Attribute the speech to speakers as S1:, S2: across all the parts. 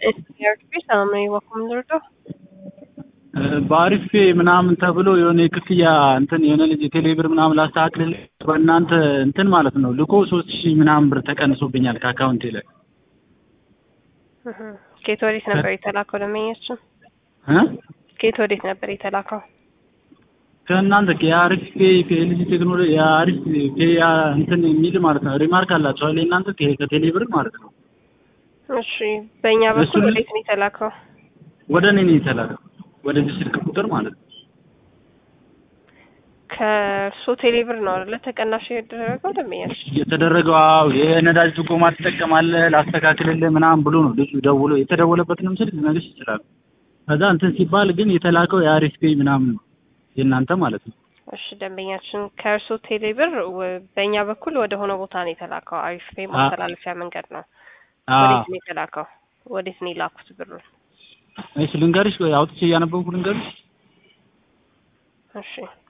S1: ሰላም ነው የዋኩም ልርዳው
S2: በአሪፍ ምናምን ተብሎ የሆነ የክፍያ እንትን የሆነ ልጅ ቴሌብር ምናምን ላስተካክልልህ በእናንተ እንትን ማለት ነው ልኮ ሶስት ሺህ ምናምን ብር ተቀንሶብኛል ከአካውንቴ ላይ
S1: ከየት ወዴት ነበር የተላከው ደንበኛችን
S2: እ
S1: ከየት ወዴት ነበር የተላከው
S2: ከእናንተ የአሪፍ ፔ ፒኤልሲ ቴክኖሎጂ የአሪፍ ፔ እንትን የሚል ማለት ነው ሪማርክ አላቸው አይደል እናንተ ከቴሌብር ማለት ነው
S1: እሺ በእኛ በኩል
S2: እሱን-
S1: ወዴት ነው የተላከው
S2: ወደ እኔ ነው የተላከው ወደዚህ ስልክ ቁጥር ማለት ነው
S1: ከእርሶ ቴሌብር ነው አይደለ ተቀናሽ የተደረገው ደንበኛችን
S2: የተደረገው አዎ የነዳጅ ድጎማ ትጠቀማለህ ላስተካክልልህ ምናምን ብሎ ነው ልጁ ደውሎ የተደወለበትንም ስልክ ልነግርሽ ይችላል ከዛ እንትን ሲባል ግን የተላከው የአሪፍ ፔ ምናምን ነው የእናንተ ማለት ነው
S1: እሺ ደንበኛችን ከእርሶ ቴሌብር ወ- በእኛ በኩል ወደ ሆነ ቦታ ነው የተላከው አሪፍ ፔ ማስተላለፊያ መንገድ ነው
S2: አዎ
S1: ወዴት ነው የተላከው ወዴት ነው የላኩት ብሩን
S2: እሺ ልንገርሽ ወይ አውጥቼ እያነበብኩ ልንገርሽ
S1: እሺ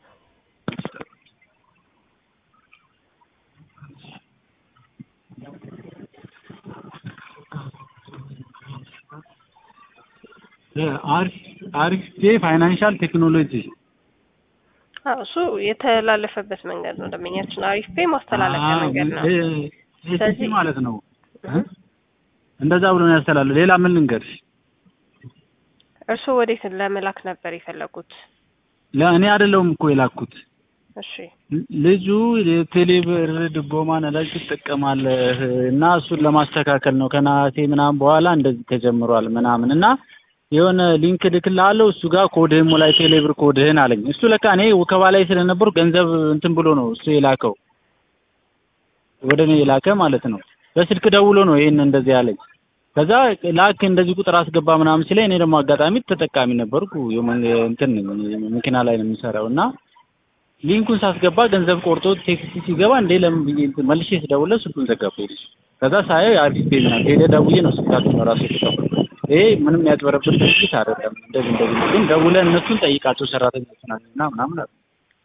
S2: አሪፍ አሪፍ ፔ ፋይናንሻል ቴክኖሎጂ
S1: አዎ እሱ የተላለፈበት መንገድ ነው ደንበኛችን አሪፍ ፔ ማስተላለፊያ መንገድ ነው
S2: ኤሲሲ
S1: ስለዚህ-
S2: ማለት ነው እ? እንደዛ ብሎ ነው ያስተላልፍ ሌላ ምን ልንገርሽ
S1: እርስዎ ወዴት ለመላክ ነበር የፈለጉት
S2: ለእኔ አይደለሁም እኮ የላኩት
S1: እሺ
S2: ልጁ የቴሌብር ድጎማ ነዳጅ ትጠቀማለህ እና እሱን ለማስተካከል ነው ከነሐሴ ምናምን በኋላ እንደዚህ ተጀምሯል ምናምን እና የሆነ ሊንክ ልክልሃለሁ እሱ ጋር ኮድህን ሙላ ቴሌብር ኮድህን አለኝ እሱ ለካ እኔ ወከባ ላይ ስለነበሩ ገንዘብ እንትን ብሎ ነው እሱ የላከው ወደ እኔ የላከ ማለት ነው በስልክ ደውሎ ነው ይሄን እንደዚህ ያለኝ ከዛ ላክ እንደዚህ ቁጥር አስገባ ምናምን ሲለኝ እኔ ደግሞ አጋጣሚ ተጠቃሚ ነበርኩ የመን- እንትን መኪና ላይ ነው የምሰራው እና ሊንኩን ሳስገባ ገንዘብ ቆርጦ ቴክስት ሲገባ እንዴ ለምን ብዬ እንትን መልሼ ስደውልለት ስልኩን ዘጋብኝ ልጅ ከዛ ሳየው የአዲስ ፔጅ ናት ሄደ ደውዬ ነው ስልካቸውን ራሱ የተቀበልኩት ይሄ ምንም ያጭበረብር ድርጅት አይደለም እንደዚህ እንደዚህ ነው ግን ደውለህ እነሱን ጠይቃቸው ሰራተኞች ናቸው እና ምናምን አሉ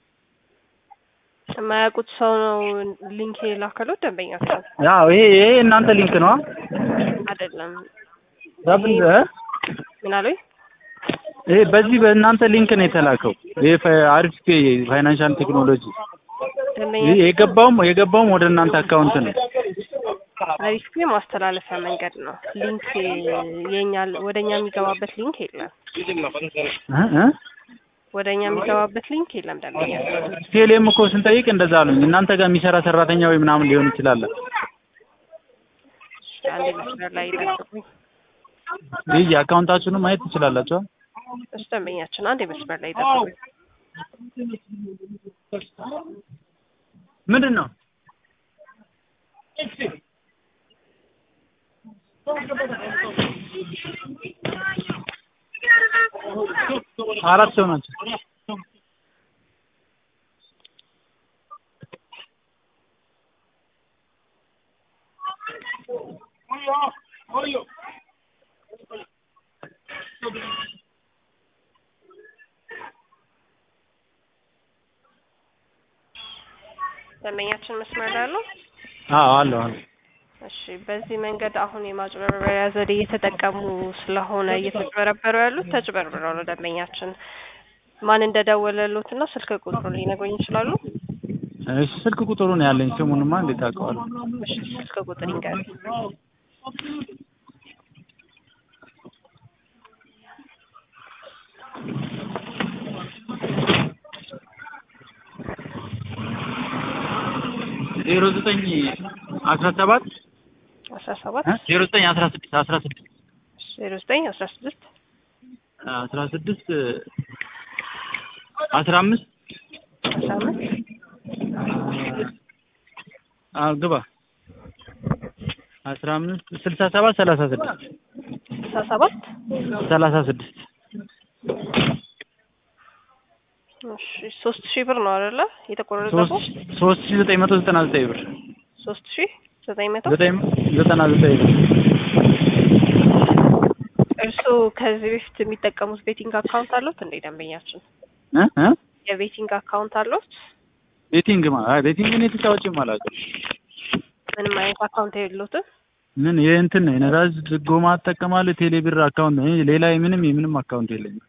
S1: የማያውቁት ሰው ነው ሊንክ የላከለው ደንበኛቸው
S2: ያው ይሄ ይሄ እናንተ ሊንክ ነው
S1: አይደለም
S2: ዳብል
S1: ምን አሉኝ
S2: ይሄ በዚህ በእናንተ ሊንክ ነው የተላከው ይሄ ፋ- አሪፍ ፔ ፋይናንሻል ቴክኖሎጂ
S1: ደንበኛ
S2: ይሄ የገባውም የገባውም ወደ እናንተ አካውንት ነው
S1: አሪፍ ፔ ማስተላለፊያ መንገድ ነው ሊንክ የኛ ወደ እኛ የሚገባበት ሊንክ የለም
S2: እ እ
S1: ወደ እኛ የሚገባበት ሊንክ የለም ደንበኛ
S2: ቴሌም እኮ ስንጠይቅ እንደዛ አሉኝ እናንተ ጋር የሚሰራ ሰራተኛ ወይ ምናምን ሊሆን ይችላል
S1: አንድ መስመር ላይ ይጠብቁኝ
S2: ይህ የአካውንታችሁንም ማየት ትችላላችሁ
S1: እሱ ደንበኛችን አንድ መስመር ላይ ይጠብቁኝ
S2: ምንድን ነው አራት ሰው ናቸው
S1: ደንበኛችን መስመር ላይ አለው
S2: አዎ አለው አለው
S1: እሺ በዚህ መንገድ አሁን የማጭበርበሪያ ዘዴ እየተጠቀሙ ስለሆነ እየተጭበረበሩ ያሉት ተጭበርብረው ነው ደንበኛችን ማን እንደደወለሉት እና ስልክ ቁጥሩን ሊነግሩኝ ይችላሉ
S2: እሺ ስልክ ቁጥሩን ያለኝ ስሙንማ እንዴት አውቀዋለሁ
S1: እሺ ስልክ ቁጥር ይንገሩኝ
S2: ዜሮ ዘጠኝ አስራ ሰባት
S1: አስራ ሰባት
S2: ዜሮ ዘጠኝ አስራ ስድስት አስራ ስድስት
S1: ዜሮ ዘጠኝ አስራ ስድስት
S2: አስራ ስድስት አስራ አምስት
S1: አስራ አምስት
S2: አዎ ግባ አስራ አምስት ስልሳ ሰባት ሰላሳ ስድስት
S1: ስልሳ ሰባት
S2: ሰላሳ ስድስት
S1: እሺ ሶስት ሺህ ብር ነው አይደለ የተቆረጠው
S2: ሶስት ሶስት ሺህ ዘጠኝ መቶ ዘጠና ዘጠኝ ብር
S1: ሶስት ሺህ ዘጠኝ መቶ
S2: ዘጠኝ ዘጠና ዘጠኝ ብር
S1: እርስዎ ከዚህ በፊት የሚጠቀሙት ቤቲንግ አካውንት አሉት እንዴ ደንበኛችን
S2: እ እ
S1: የቤቲንግ አካውንት አሉት
S2: ቤቲንግ ማ አይ ቤቲንግ እኔ ተጫዋችም አላውቅም
S1: ምንም አይነት አካውንት የሉትም
S2: ምን የእንትን ነው የነዳጅ ድጎማ እጠቀማለሁ ቴሌ ብር አካውንት ነው ሌላ ምንም የምንም አካውንት የለኝም።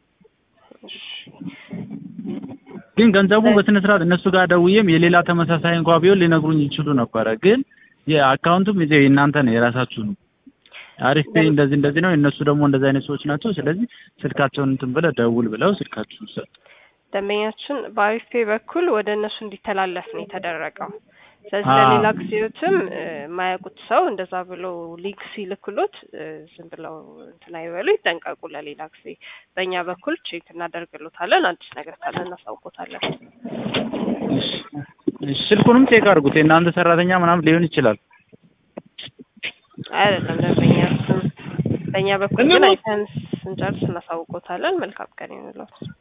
S2: ግን ገንዘቡ በስነ ስርዓት እነሱ ጋር ደውዬም የሌላ ተመሳሳይ እንኳ ቢሆን ሊነግሩኝ ይችሉ ነበረ። ግን የአካውንቱም ይዘው የእናንተ ነው የራሳችሁ ነው። አሪፍ ፔይ እንደዚህ እንደዚህ ነው። እነሱ ደግሞ እንደዚህ አይነት ሰዎች ናቸው። ስለዚህ ስልካቸውን እንትን ብለህ ደውል ብለው ስልካችሁን ሰጡ።
S1: ደንበኛችን በአሪፍ ፔይ በኩል ወደ እነሱ እንዲተላለፍ ነው የተደረገው። ስለዚህ
S2: አዎ።
S1: ለሌላ ጊዜዎትም እ፣ የማያውቁት ሰው እንደዛ ብሎ ሊንክ ሲልክሎት እ፣ ዝም ብለው እንትን አይበሉ፣ ይጠንቀቁ። ለሌላ ጊዜ በእኛ በኩል ቼክ እናደርግሎታለን። አዲስ ነገር ካለ እናሳውቆታለን።
S2: እሺ፣ እሺ፣ ስልኩንም ቼክ አድርጉት። የእናንተ ሰራተኛ ምናምን ሊሆን ይችላል።
S1: አይደለም ደንበኛችን፣ በእኛ በኩል ግን አይተን ስንጨርስ እናሳውቆታለን። መልካም ቀን ይሁንልዎት።